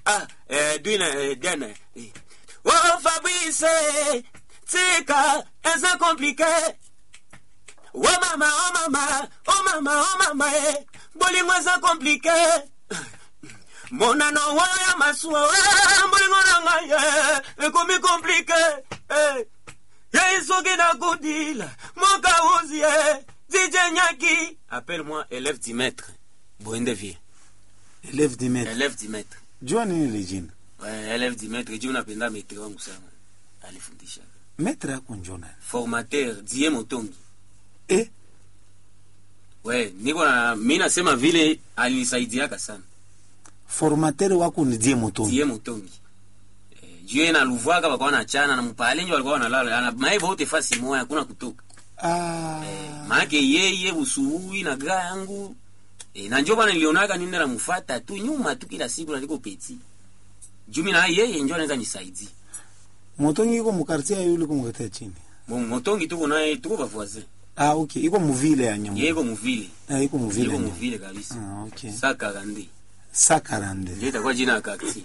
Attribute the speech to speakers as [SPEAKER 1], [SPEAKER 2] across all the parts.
[SPEAKER 1] ah eh, dwina eh, dana eh. oh fabrice tika eza komplike oh mama oh mama oh mama oh mama eh. bolingo eza komplike monano waya masuwa eh, bolingo na ngai eh, ekomi komplike eh. yei soki nakudila mokauzi eh. dj nyaki appelle-moi élève du maître boende vie
[SPEAKER 2] Élève du maître.
[SPEAKER 1] élève du maître
[SPEAKER 2] Jua nini ile jina?
[SPEAKER 1] Ouais, élève du maître juu napenda maître wangu sana alifundisha
[SPEAKER 2] Maître yako njoo nani?
[SPEAKER 1] formateur die motongi
[SPEAKER 2] Eh,
[SPEAKER 1] we niko na mi nasema vile alinisaidiaka sana
[SPEAKER 2] formateur wako ni die motongi.
[SPEAKER 1] die motongi eh, juu yeye naluvwaka bakwa nachana na mpale njo walikuwa wanalala ana maibo wote fasi moya hakuna kutoka
[SPEAKER 2] Ah.
[SPEAKER 1] eh, maake yeye usuhui na gra yangu eh, na njo bana nilionaka ninde namufata tu nyuma tu kila siku naliko peti juu mi na yeye njo anaweza nisaidia
[SPEAKER 2] Motongi iko mu quartier ya yule ko mkatia chini.
[SPEAKER 1] Mo- motongi tuko naye tuko bavoisin
[SPEAKER 2] Ah, okay. Iko mu ville ya Nyamu.
[SPEAKER 1] yeye iko muvile
[SPEAKER 2] Ah, iko mu ville.
[SPEAKER 1] iko
[SPEAKER 2] ya Nyamu.
[SPEAKER 1] muvile kabisa
[SPEAKER 2] Ah, okay.
[SPEAKER 1] saa karande
[SPEAKER 2] Sakarande.
[SPEAKER 1] ndio itakuwa jina ya kakti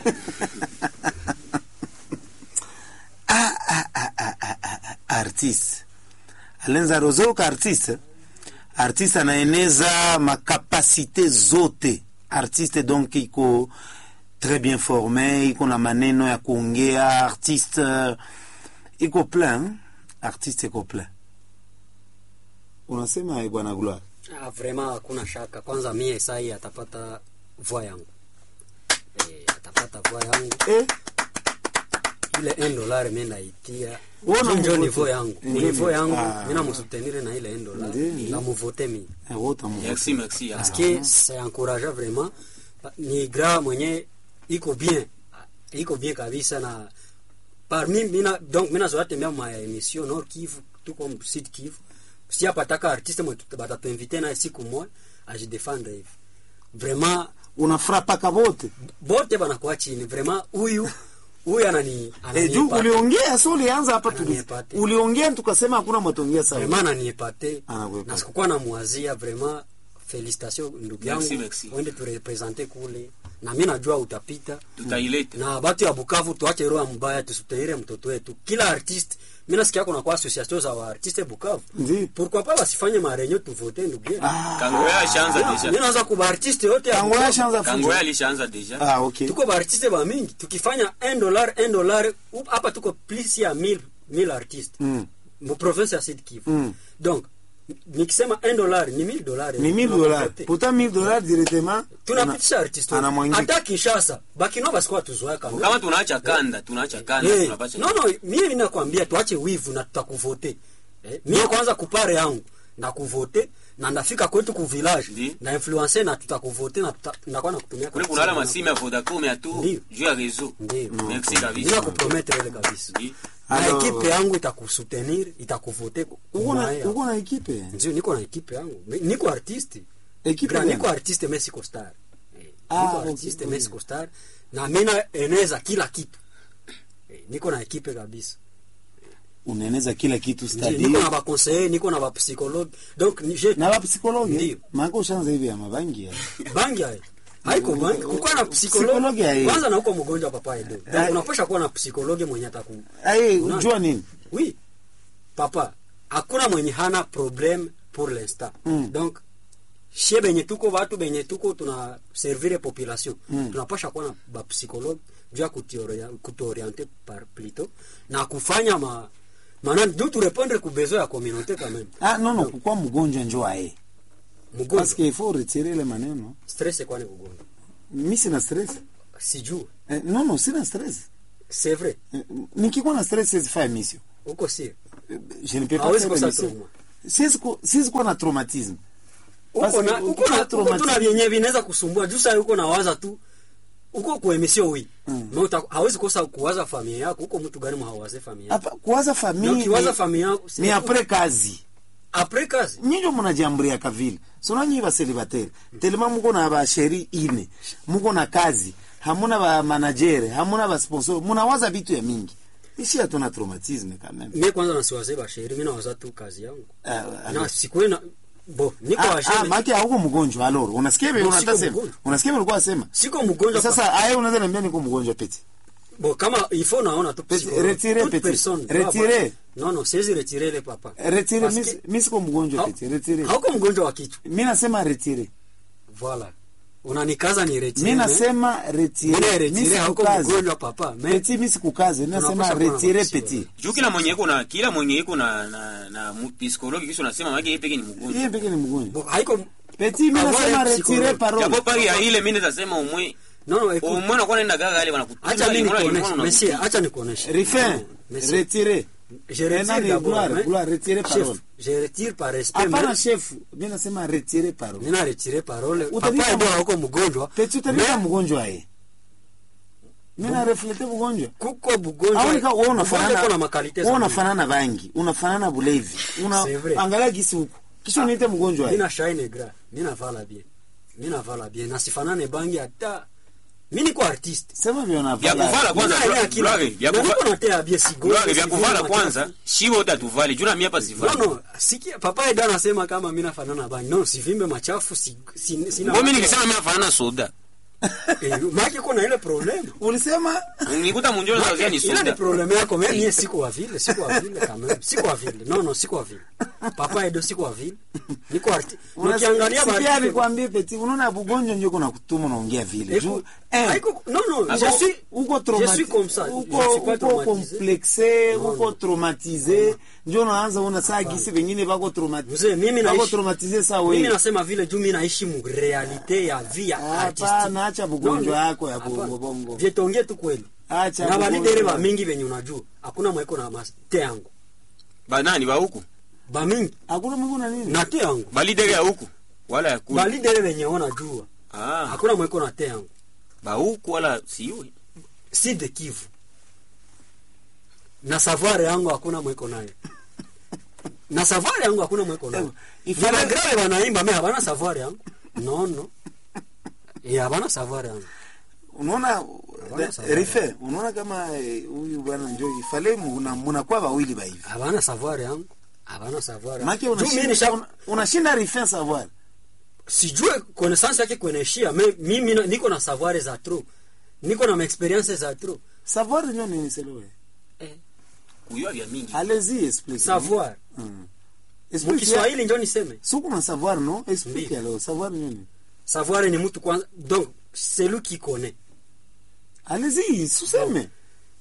[SPEAKER 2] artiste alenza rozoka artiste artiste anaeneza makapasite zote artiste donc iko très bien formé iko na maneno ya kuongea artiste euh, iko plein artiste iko plein unasema eh, bwana gloire
[SPEAKER 3] Ah, vraiment hakuna shaka. Kwanza mie sai atapata voix yangu eh, atapata voix yangu
[SPEAKER 2] eh?
[SPEAKER 3] ile 1 dollar mimi naitia
[SPEAKER 2] Wewe
[SPEAKER 3] njo
[SPEAKER 2] unamvote?
[SPEAKER 3] niveau yangu
[SPEAKER 2] Ndio,
[SPEAKER 3] niveau yangu
[SPEAKER 2] ah.
[SPEAKER 3] mimi namusutenir na ile 1 dollar
[SPEAKER 2] Ndio.
[SPEAKER 3] na muvote mimi
[SPEAKER 2] Eh, wote mu-
[SPEAKER 1] merci merci
[SPEAKER 3] parce que c'est encourageant vraiment ni gra mwenye iko bien iko bien kabisa na parmi mina donc mina zote tembea ma emission Nord Kivu tuko Sud Kivu si apataka artiste mwe batatuinvite na siku moja ajidefendre hivi vraiment
[SPEAKER 2] unafrapaka vote
[SPEAKER 3] bote banakuwa chini vraiment huyu huyu anani
[SPEAKER 2] eh, juu
[SPEAKER 3] ananiepate.
[SPEAKER 2] uliongea so ulianza hapa tuli
[SPEAKER 3] Ananiepate.
[SPEAKER 2] uliongea tukasema hakuna matongea sawa
[SPEAKER 3] vraiment ananiepate
[SPEAKER 2] Anakuepate.
[SPEAKER 3] na sikukuwa namwazia vraiment felicitation ndugu yangu
[SPEAKER 1] Merci, merci.
[SPEAKER 3] uende turepresente kule na mi najua utapita
[SPEAKER 1] tutaileta
[SPEAKER 3] na batu ya bukavu tuache roho ya mbaya tusutenire mtoto wetu kila artiste mi nasikia kuna kwa association za waartiste bukavu
[SPEAKER 2] Ndi.
[SPEAKER 3] pourquoi pas basifanye marenyo tuvote ndugu yetu
[SPEAKER 1] kangoya ashaanza
[SPEAKER 3] mi
[SPEAKER 1] deja
[SPEAKER 3] naanza ku baartiste yote ya
[SPEAKER 2] tangoya
[SPEAKER 3] Bukavu.
[SPEAKER 2] shanza
[SPEAKER 1] kangoya alishaanza deja
[SPEAKER 2] ah okay
[SPEAKER 3] tuko baartiste ba mingi tukifanya 1 dollar 1 dollar up- hapa tuko plus ya 1000 1000 artiste
[SPEAKER 2] mm.
[SPEAKER 3] mu province ya Sud Kivu
[SPEAKER 2] Mm.
[SPEAKER 3] donc nikisema 1 dollar ni 1000 dollars
[SPEAKER 2] ni 1000 dollars pourtant 1000 dollars directement
[SPEAKER 3] tunapitisha artiste
[SPEAKER 2] ana mwangika.
[SPEAKER 3] hata Kinshasa bakino basikuwa tuzoea kama
[SPEAKER 1] kama tunaacha kanda tunaacha kanda
[SPEAKER 3] Eh,
[SPEAKER 1] tunapasha
[SPEAKER 3] no no mimi nakwambia tuache wivu na tutakuvote eh, mimi kwanza kupare yangu na kuvote na ndafika kwetu ku village
[SPEAKER 1] Ndi.
[SPEAKER 3] na influencer na tutakuvote na tuta- ndakuwa na kutumia
[SPEAKER 1] kule
[SPEAKER 3] kwa
[SPEAKER 1] kunala
[SPEAKER 3] simu
[SPEAKER 1] masimu ya vodacom ya tu
[SPEAKER 3] Ndio.
[SPEAKER 1] juu ya reseau
[SPEAKER 3] Ndio.
[SPEAKER 1] merci
[SPEAKER 3] bila
[SPEAKER 1] kabisa
[SPEAKER 3] kupromettre ile kabisa
[SPEAKER 1] Ndi.
[SPEAKER 3] na
[SPEAKER 2] Alors-
[SPEAKER 3] ekipe yangu itakusutenir itakuvote
[SPEAKER 2] uko na
[SPEAKER 3] kumaya.
[SPEAKER 2] uko na ekipe
[SPEAKER 3] ndio niko na ekipe yangu Mi- niko artiste
[SPEAKER 2] Ekipe
[SPEAKER 3] Gra-
[SPEAKER 2] gani?
[SPEAKER 3] niko artiste mais siko star Eh,
[SPEAKER 2] Ah,
[SPEAKER 3] niko
[SPEAKER 2] okay,
[SPEAKER 3] artiste
[SPEAKER 2] okay.
[SPEAKER 3] mais siko star na mina eneza kila kitu Eh, niko na ekipe kabisa
[SPEAKER 2] unaeneza kila kitu
[SPEAKER 3] Ndio,
[SPEAKER 2] stadi
[SPEAKER 3] niko na baconseiller niko na bapsychologue donc ni- je
[SPEAKER 2] na bapsikologe
[SPEAKER 3] Ndio.
[SPEAKER 2] maana ushaanza hivi ya mabangi ya
[SPEAKER 3] bangi hayo haiko bangi kukuwa na
[SPEAKER 2] Psychologue
[SPEAKER 3] psychologue
[SPEAKER 2] hayo.
[SPEAKER 3] kwanza na uko mgonjwa papa edo
[SPEAKER 2] Ah.
[SPEAKER 3] donc unapasha kuwa na psychologue mwenye ataku
[SPEAKER 2] ai
[SPEAKER 3] Unaona?
[SPEAKER 2] unajua nini
[SPEAKER 3] oui papa hakuna mwenye hana problème pour l'instant
[SPEAKER 2] Mm.
[SPEAKER 3] donc shie benye tuko batu benye tuko tuna servire population
[SPEAKER 2] Mm.
[SPEAKER 3] tunapasha kuwa na bapsychologue juu ya kutuoria- kutuoriente par plutôt na kufanya ma maana du tu répondre ku besoin ya communauté quand même
[SPEAKER 2] ah non non kukua mgonjwa njoo ae parce
[SPEAKER 3] mgonjwa
[SPEAKER 2] que il faut retirer le maneno
[SPEAKER 3] stress kwani ugonjwa
[SPEAKER 2] mimi sina stress
[SPEAKER 3] sijuu
[SPEAKER 2] eh, non non sina stress
[SPEAKER 3] c'est vrai
[SPEAKER 2] Eh, nikikuwa na stress siwezi fanya mission
[SPEAKER 3] uko sir
[SPEAKER 2] Eh, je ne peux pas
[SPEAKER 3] Hawezi
[SPEAKER 2] faire
[SPEAKER 3] kosa
[SPEAKER 2] l'émission.
[SPEAKER 3] trauma.
[SPEAKER 2] siwezi ku- siwezi kuwa na traumatisme
[SPEAKER 3] uko
[SPEAKER 2] Basi,
[SPEAKER 3] na uko
[SPEAKER 2] ukiwa
[SPEAKER 3] na uko tu na
[SPEAKER 2] traumatisme-
[SPEAKER 3] vyenye vinaweza kusumbua juu sasa uko na waza tu uko ku emission wi
[SPEAKER 2] Mm.
[SPEAKER 3] mm. hawezi kosa kuwaza familia yako uko mtu gani mhawaze familia yako
[SPEAKER 2] hapa kuwaza
[SPEAKER 3] na
[SPEAKER 2] famille
[SPEAKER 3] ukiwaza
[SPEAKER 2] ni-
[SPEAKER 3] familia yako
[SPEAKER 2] ni apres kazi
[SPEAKER 3] après kazi
[SPEAKER 2] nyinjo munajiamburia vile sona nyi baselibateri telema muko na basheri ine muko na kazi hamuna ba managere hamuna ba sponsor munawaza vitu ya mingi ishi hatuna traumatisme quand même
[SPEAKER 3] mimi kwanza nasiwaze basheri mimi nawaza tu kazi yangu
[SPEAKER 2] Ah,
[SPEAKER 3] na sikuwe na bo niko
[SPEAKER 2] Ah, ah,
[SPEAKER 3] wajene
[SPEAKER 2] maki hauko mgonjwa aloro unasikia vile
[SPEAKER 3] No, siko
[SPEAKER 2] unatasema
[SPEAKER 3] mgonjwa.
[SPEAKER 2] unasikia vile ulikuwa unasema
[SPEAKER 3] siko mgonjwa
[SPEAKER 2] sasa haya unaweza niambia niko mgonjwa peti
[SPEAKER 3] bo kama ifo naona tu
[SPEAKER 2] Petit,
[SPEAKER 3] psychologue.
[SPEAKER 2] retirez,
[SPEAKER 3] Toute
[SPEAKER 2] petit.
[SPEAKER 3] personne doit
[SPEAKER 2] Retirez.
[SPEAKER 3] avoir- non non siwezi retire le papa
[SPEAKER 2] retire
[SPEAKER 3] Parce
[SPEAKER 2] mi
[SPEAKER 3] que-
[SPEAKER 2] mi siko mgonjwa
[SPEAKER 3] hau-
[SPEAKER 2] peti retire
[SPEAKER 3] hauko mgonjwa wa kichwa
[SPEAKER 2] mi nasema retire
[SPEAKER 3] voilà unanikaza ni retire
[SPEAKER 2] mi
[SPEAKER 3] mais-
[SPEAKER 2] nasema
[SPEAKER 3] Mimi
[SPEAKER 2] retire mi
[SPEAKER 3] retire hauko
[SPEAKER 2] sikukaze
[SPEAKER 3] mgonjwa papa mais
[SPEAKER 2] peti mi sikukaze mi nasema
[SPEAKER 3] Tunapaswa kuwa na
[SPEAKER 2] retire
[SPEAKER 3] maksio.
[SPEAKER 2] peti
[SPEAKER 1] juu kila mwenye iko na kila mwenye iko na na, na mu- psikologi kisha unasema maki yeye peke ni mgonjwa
[SPEAKER 2] yeye peke ni mgonjwa
[SPEAKER 3] bo haiko
[SPEAKER 2] peti mi
[SPEAKER 3] Avoir
[SPEAKER 2] nasema
[SPEAKER 3] un
[SPEAKER 2] retire
[SPEAKER 3] psychologue.
[SPEAKER 2] parole
[SPEAKER 1] japo pari ya ile mimi nitasema umwe
[SPEAKER 3] non non écoute
[SPEAKER 1] umwe unakuwa nenda gaga ile wanakutunza
[SPEAKER 3] acha mimi
[SPEAKER 1] limona
[SPEAKER 3] nikuoneshe
[SPEAKER 1] limona
[SPEAKER 3] monsieur
[SPEAKER 1] unakutunza.
[SPEAKER 3] acha nikuoneshe
[SPEAKER 2] rifin
[SPEAKER 3] Non, monsieur.
[SPEAKER 2] retire
[SPEAKER 3] je
[SPEAKER 2] Eh,
[SPEAKER 3] retire
[SPEAKER 2] nani,
[SPEAKER 3] d'abord
[SPEAKER 2] Gloire,
[SPEAKER 3] mais-
[SPEAKER 2] Gloire, retire
[SPEAKER 3] chef,
[SPEAKER 2] parole.
[SPEAKER 3] je retire par respect
[SPEAKER 2] hapana
[SPEAKER 3] mais
[SPEAKER 2] chef mi nasema retire parole
[SPEAKER 3] nina retire parole
[SPEAKER 2] Utabika
[SPEAKER 3] papa
[SPEAKER 2] mu-
[SPEAKER 3] ndio hauko mgonjwa
[SPEAKER 2] peti utabika mgonjwa ye mi na reflete mgonjwa
[SPEAKER 3] kuko bugonjwa
[SPEAKER 2] aonika wewe
[SPEAKER 3] Bugonjwa iko na
[SPEAKER 2] unafanana
[SPEAKER 3] makalite
[SPEAKER 2] wewe
[SPEAKER 3] za
[SPEAKER 2] unafanana bangi unafanana bulevi una
[SPEAKER 3] C'est vrai.
[SPEAKER 2] angalia gisi huko kisha uniite mgonjwa ye
[SPEAKER 3] mina shine gra mina vala bien mina vala bien nasifanane bangi hata mi niko artiste
[SPEAKER 2] sema vile
[SPEAKER 1] vya kuvala
[SPEAKER 2] unavala
[SPEAKER 1] kwanza
[SPEAKER 3] Mina ile akili.
[SPEAKER 1] Gloire, vya
[SPEAKER 3] Na
[SPEAKER 1] kuva-
[SPEAKER 3] niko natea bien sigo
[SPEAKER 1] Gloire, vya kuvala kwanza shibo utatuvali juu na mimi hapa
[SPEAKER 3] no
[SPEAKER 1] sivali
[SPEAKER 3] no sikia papa eda anasema kama mina fanana bangi no sivimbe machafu si, si, sina
[SPEAKER 1] mimi nikisema mimi nafanana soda
[SPEAKER 3] eh, maki kuna ile problem
[SPEAKER 2] ulisema
[SPEAKER 1] nikuta munjolo za ni
[SPEAKER 3] ile ni
[SPEAKER 1] soda
[SPEAKER 3] problem yako mimi mie siko wa vile siko wa vile kama siko wa vile no no siko wa vile papa edo siko wa vile niko artiste nikiangalia
[SPEAKER 2] sikia
[SPEAKER 3] ba
[SPEAKER 2] nikwambie peti unaona bugonjwa ndio kuna kutuma unaongea vile juu eh,
[SPEAKER 3] Haiko- non non je
[SPEAKER 2] uko-
[SPEAKER 3] suis
[SPEAKER 2] uko
[SPEAKER 3] je
[SPEAKER 2] traumati-
[SPEAKER 3] suis comme ça
[SPEAKER 2] uko
[SPEAKER 3] je suis pas
[SPEAKER 2] uko
[SPEAKER 3] traumatisé
[SPEAKER 2] complexe
[SPEAKER 3] Non,
[SPEAKER 2] uko
[SPEAKER 3] non.
[SPEAKER 2] traumatize ndio unaanza una saa gisi wengine bako traumatize
[SPEAKER 3] Mzee, mimi
[SPEAKER 2] bako
[SPEAKER 3] naishi
[SPEAKER 2] traumatize saa
[SPEAKER 3] mimi
[SPEAKER 2] wewe
[SPEAKER 3] nasema vile juu mimi naishi mu realite ya vie ya artiste
[SPEAKER 2] hapana acha bugonjwa
[SPEAKER 3] Non,
[SPEAKER 2] yako ya
[SPEAKER 3] hapana.
[SPEAKER 2] bongo bongo
[SPEAKER 3] Vyetonge tu kweli
[SPEAKER 2] acha
[SPEAKER 3] na
[SPEAKER 2] bugonjwa.
[SPEAKER 3] balidere ba mingi venye unajua hakuna mweko na mas te yangu
[SPEAKER 1] banani ba huku
[SPEAKER 3] ba mingi
[SPEAKER 2] hakuna mungu na nini
[SPEAKER 3] na te yangu
[SPEAKER 1] balidere ya huku wala ya kule
[SPEAKER 3] balidere venye unajua
[SPEAKER 1] ah
[SPEAKER 3] hakuna mweko na te yangu
[SPEAKER 1] ba huku wala siwe
[SPEAKER 3] si de Kivu na savoir yangu hakuna mweko nayo na savoir yangu hakuna mweko nayo
[SPEAKER 2] Ifale-
[SPEAKER 3] Vile grave wanaimba me habana savoir yangu no no eh habana savoir yangu
[SPEAKER 2] unaona
[SPEAKER 3] Habana
[SPEAKER 2] da-
[SPEAKER 3] sababu.
[SPEAKER 2] rife unaona kama eh, huyu bwana njo ifale muna- munakuwa wawili ba hivi
[SPEAKER 3] habana savoir yangu habana savoir
[SPEAKER 2] make
[SPEAKER 3] yangu Juu mimi nisha-
[SPEAKER 2] unashinda unashinda rife savoir
[SPEAKER 3] sijue connaissance yake kueneshia me mimi na- niko na savoir za trop niko na maexperience za trop
[SPEAKER 2] savoir ndio nini selewe
[SPEAKER 1] kuyua vya mingi
[SPEAKER 2] allez-y explique
[SPEAKER 3] savoir
[SPEAKER 2] Mm. Explique.
[SPEAKER 3] mukiswahili njo niseme
[SPEAKER 2] Suku na savoir non explique
[SPEAKER 3] Ndiyo.
[SPEAKER 2] alors savoir nini
[SPEAKER 3] savoir ni mtu kwanza donc celui qui connaît
[SPEAKER 2] allez-y suseme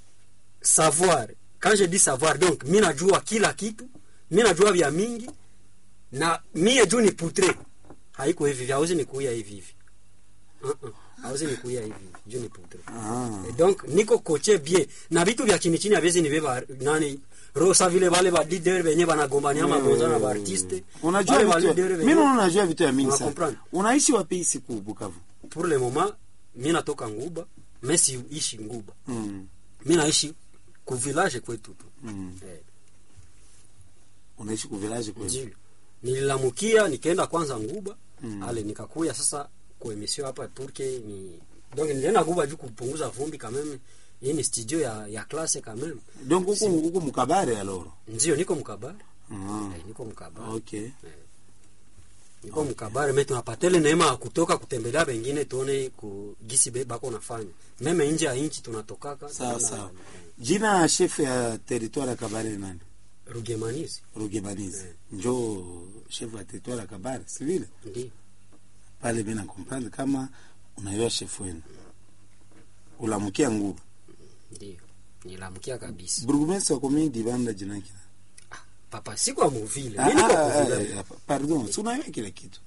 [SPEAKER 3] savoir quand je dis savoir donc mi najua kila kitu mi najua vya mingi na mie juu ni putre haiko hivi hivi hauzi nikuia hivi hivi uh-uh. hauzi nikuia hivi hivi juu ni putre
[SPEAKER 2] ah
[SPEAKER 3] Et donc niko koche bien na vitu vya chini chini haviwezi nibeba nani rosa vile vale ba leader benye banagombania magonza na ba artiste
[SPEAKER 2] unajua
[SPEAKER 3] Wale ba
[SPEAKER 2] vitu
[SPEAKER 3] leader
[SPEAKER 2] mimi
[SPEAKER 3] benye-
[SPEAKER 2] naona unajua vitu ya mingi
[SPEAKER 3] Una
[SPEAKER 2] sana
[SPEAKER 3] comprendre?
[SPEAKER 2] unaishi wapi siku Bukavu
[SPEAKER 3] pour le moment mi natoka nguba me siishi nguba
[SPEAKER 2] mm.
[SPEAKER 3] mi naishi ku village kwetu tu
[SPEAKER 2] mm.
[SPEAKER 3] eh.
[SPEAKER 2] unaishi ku village kwetu
[SPEAKER 3] Ndio. nililamukia nikaenda kwanza nguba
[SPEAKER 2] Mm.
[SPEAKER 3] ale nikakuya sasa ku emission hapa turke ni donc nilienda nguba juu kupunguza vumbi kameme hii ni studio ya ya classe kameme
[SPEAKER 2] donc huko huko mukabare alors
[SPEAKER 3] ndio niko mkabare
[SPEAKER 2] ah
[SPEAKER 3] eh, niko mkabare
[SPEAKER 2] okay
[SPEAKER 3] niko mkabare me tunapatele neema ya kutoka kutembelea pengine tuone ku gisi be- bako nafanya meme nje ya inchi tunatokaka
[SPEAKER 2] sawa
[SPEAKER 3] tunaenda,
[SPEAKER 2] sawa
[SPEAKER 3] eh,
[SPEAKER 2] jina ya chef ya territoire ya Kabare ni nani
[SPEAKER 3] rugemanizi
[SPEAKER 2] Rugebanizi
[SPEAKER 3] Eh.
[SPEAKER 2] njo chef ya territoire ya Kabare si vile
[SPEAKER 3] ndio
[SPEAKER 2] pale mimi na comprendre kama unayua chef wenu ulamukia nguvu
[SPEAKER 3] ndio nilamukia kabisa
[SPEAKER 2] burgomestre wa commune dibanda jina yake
[SPEAKER 3] papa siko muvile
[SPEAKER 2] Ah,
[SPEAKER 3] mi niko
[SPEAKER 2] ah,
[SPEAKER 3] kuvile
[SPEAKER 2] ah, ah, pardon si unayua kila kitu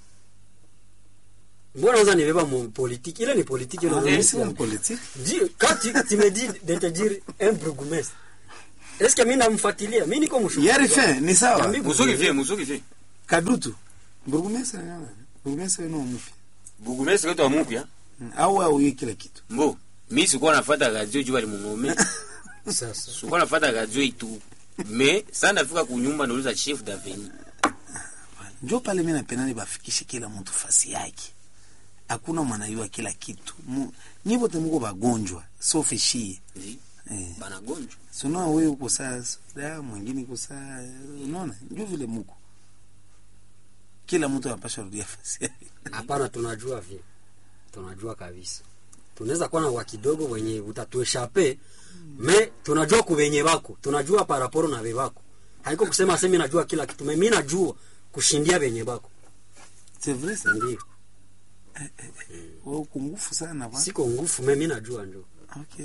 [SPEAKER 3] mbona unaweza nibeba mu politique ile ni politique ile
[SPEAKER 2] Ah,
[SPEAKER 3] unaweza
[SPEAKER 2] mais c'est
[SPEAKER 3] nisema.
[SPEAKER 2] une politique
[SPEAKER 3] Ndio, quand tu, tu me dis de te dire un bourgmestre est-ce que mimi namfuatilia mimi niko mshuhuda
[SPEAKER 2] yari fe ni sawa
[SPEAKER 3] Jambi-
[SPEAKER 1] musoki vye musoki vye
[SPEAKER 2] kadutu burgomestre ni burgomestre ni mufia
[SPEAKER 1] bugumesi wetu wa mupya
[SPEAKER 2] au au yeye kila kitu
[SPEAKER 1] mbo mi sikuwa nafata radio juu bali mungome
[SPEAKER 3] sasa
[SPEAKER 1] sikuwa nafata radio itu me saa nafika kunyumba nauliza chef daveni
[SPEAKER 2] njo pale mimi napenda nibafikishe kila mtu fasi yake hakuna mwanayua kila kitu Mu- nyi wote muko bagonjwa sofe shie eh.
[SPEAKER 1] banagonjwa
[SPEAKER 2] sinaona wewe uko saa da mwingine uko saa unaona njo vile muko kila mtu anapasha rudia fasi yake.
[SPEAKER 3] hapana tunajua vile tunajua kabisa tunaweza kuwa na wa kidogo wenye utatueshape me tunajua kuvenye bako tunajua paraporo na ve bako haiko kusema semi najua kila kitu me mi najua kushindia venye bako
[SPEAKER 2] C'est vrai ça.
[SPEAKER 3] ndio
[SPEAKER 2] Wewe uko ngufu sana bwana.
[SPEAKER 3] siko ngufu me mi najua njo
[SPEAKER 2] Okay.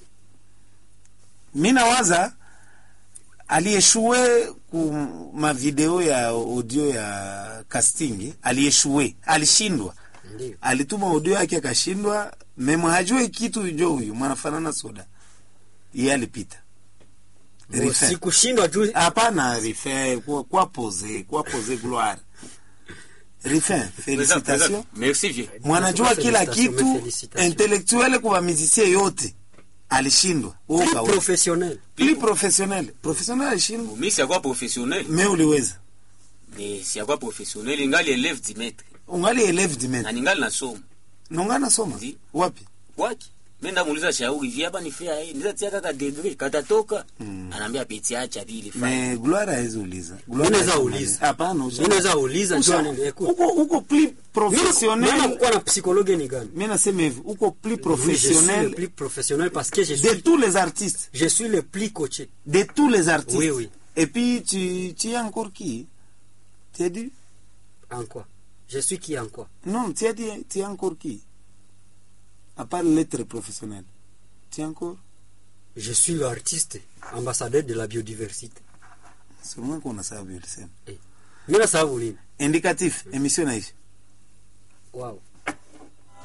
[SPEAKER 2] Mi nawaza aliyeshue ku mavideo ya audio ya casting aliyeshue alishindwa
[SPEAKER 3] ndio
[SPEAKER 2] alituma audio yake akashindwa memo hajue kitu jo huyu mwanafanana soda iye alipita Refer.
[SPEAKER 3] sikushindwa juu
[SPEAKER 2] hapana rife kwa, kwa pose kwa pose gloire rifin felicitation
[SPEAKER 1] merci vieux
[SPEAKER 2] mwanajua kila
[SPEAKER 3] Félicitations,
[SPEAKER 2] kitu
[SPEAKER 3] mais félicitations.
[SPEAKER 2] intellectuel kwa mizisie yote alishindwa Wewe
[SPEAKER 3] Plus
[SPEAKER 2] ukaweza.
[SPEAKER 3] professionnel
[SPEAKER 2] Plus professionnel professionnel alishindwa
[SPEAKER 1] mi siakuwa professionnel
[SPEAKER 2] me uliweza
[SPEAKER 1] ni siakuwa professionnel ingali eleve dimetre
[SPEAKER 2] ungali eleve dimen
[SPEAKER 1] na ningali nasoma
[SPEAKER 2] nongana soma
[SPEAKER 1] Ndi.
[SPEAKER 2] wapi
[SPEAKER 1] kwaki mi ndamuuliza shauri vya hapa nifea hii ndiza tia kaka degree katatoka anaambia peti acha bili fine
[SPEAKER 2] me gloire hawezi uliza Gloire
[SPEAKER 3] Unaweza
[SPEAKER 2] hawezi
[SPEAKER 3] uliza.
[SPEAKER 2] hapana usha-
[SPEAKER 3] mi naweza uliza
[SPEAKER 2] usha-
[SPEAKER 3] jua nini écoute
[SPEAKER 2] uko uko plus
[SPEAKER 3] Mimi
[SPEAKER 2] professionnel
[SPEAKER 3] kukuwa na psychologue ni gani
[SPEAKER 2] mi nasema hivi uko plus
[SPEAKER 3] Oui, je suis le
[SPEAKER 2] professionnel
[SPEAKER 3] plus professionnel parce que je
[SPEAKER 2] de
[SPEAKER 3] suis,
[SPEAKER 2] tous les artistes
[SPEAKER 3] je suis le plus coaché.
[SPEAKER 2] de tous les artistes
[SPEAKER 3] Oui, oui.
[SPEAKER 2] et puis tu tu es encore qui tu as dit
[SPEAKER 3] En quoi Je suis qui en quoi
[SPEAKER 2] Non, tu as dit, tu es encore qui À part l'être professionnel. Tu es encore
[SPEAKER 3] Je suis l'artiste, ambassadeur de la biodiversité.
[SPEAKER 2] Sûrement qu'on a ça vu le scène.
[SPEAKER 3] Mimi nasahau nini?
[SPEAKER 2] Indicatif, émission naishi.
[SPEAKER 3] Wow.